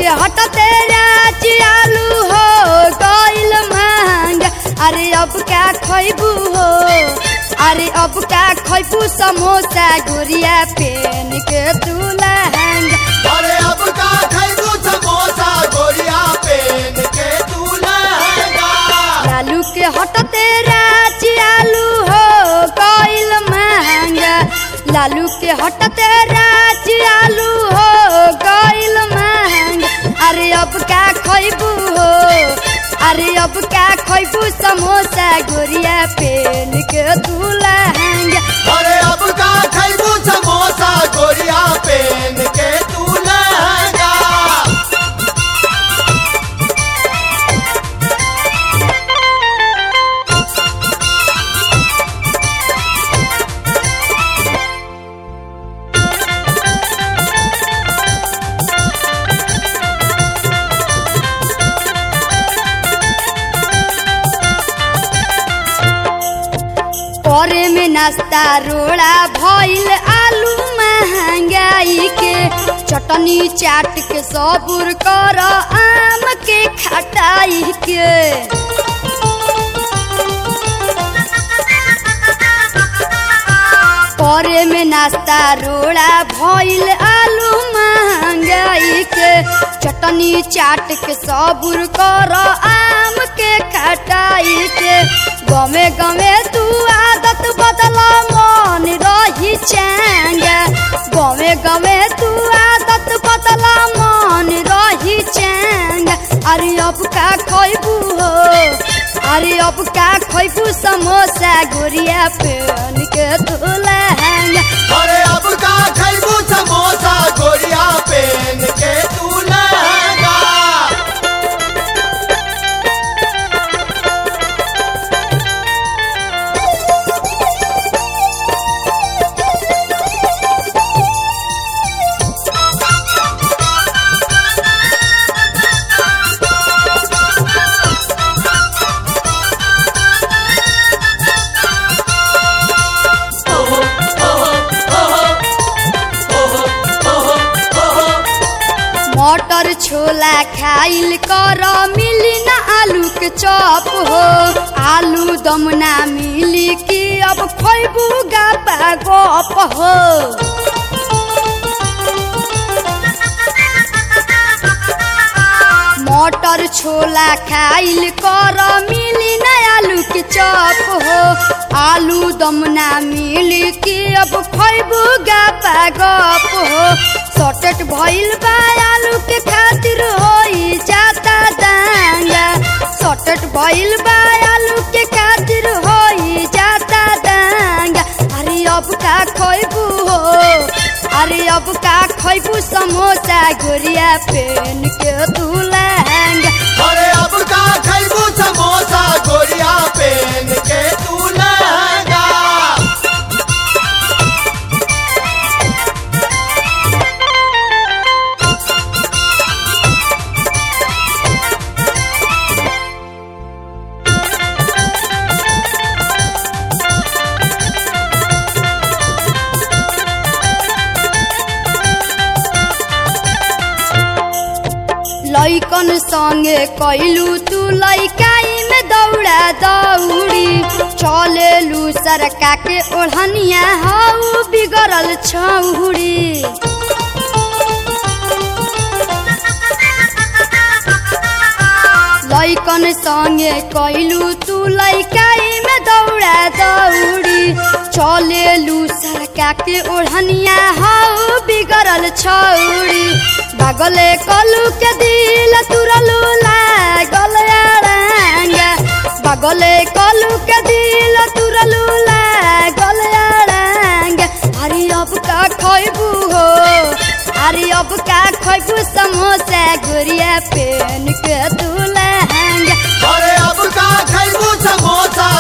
के हटते राची आलू हो गइल महंग अरे अब क्या खैबू हो अरे अब क्या खैबू समोसा गुड़िया पेन के तू लहंगा अरे अब का खैबू समोसा गोरिया पेन के तू लहंगा लालू के हटते राची आलू हो गइल महंगा लालू के हटते राची आलू हो गइल महंगा अरे अब क्या खैबू हो अरे अब क्या खैबू समोसा गुड़िया पेन के तू लहंगा अरे अब का खैबू समोसा गोरिया पेन के तू लहंगा करे में नाश्ता रोड़ा भइल आलू महंगाई के चटनी चाट के सबुर कर आम के खटाई के करे में नाश्ता रोड़ा भइल आलू महंगाई के चटनी चाट के सबुर कर आम के खटाई के गमे गमे तू आदत बदला मन रही चैंगा गमे गमे तू आदत बदला मन रही चैंगा अरे अब का खैबू हो अरे अब का खैबू समोसा गुड़िया पेन के तू लहंगा अरे अब का खैबू समोसा गोरिया पेन के तू लहंगा मटर छोला खाइल कर मिली ना आलू के चॉप हो आलू दम ना मिली कि अब खैबू गापा गप हो मटर छोला खाइल कर मिली ना आलू के चॉप हो आलू दम ना मिली कि अब खैबू गापा गप हो सटेट भइल बा आलू के खातिर होई जाता दांगा सटेट भइल बा आलू के खातिर होई जाता दांगा अरे अब का खैबू हो अरे अब का खैबू समोसा गुड़िया पेन के तू लहंगा अरे अब का खैबू समोसा गोरिया पेन के तू लहंगा लैकन संगे कैलू तू लैकाई में दौड़ा दौड़ी चलेलू सरका के ओढ़निया हऊ बिगड़ल छौड़ी लैकन संगे कैलू तू लैकाई में दौड़ा दौड़ी चलेलू सरका के ओढ़निया हऊ बिगड़ल छौड़ी बागले कलू के दिल तुरलू लागल अड़ांगा बागले कलू के दिल तुरलू लागल अड़ांगा अरे अब का खैबू हो अरे अब का खैबू समोसा गुड़िया पेन के तू लहंगा अरे अब का खैबू समोसा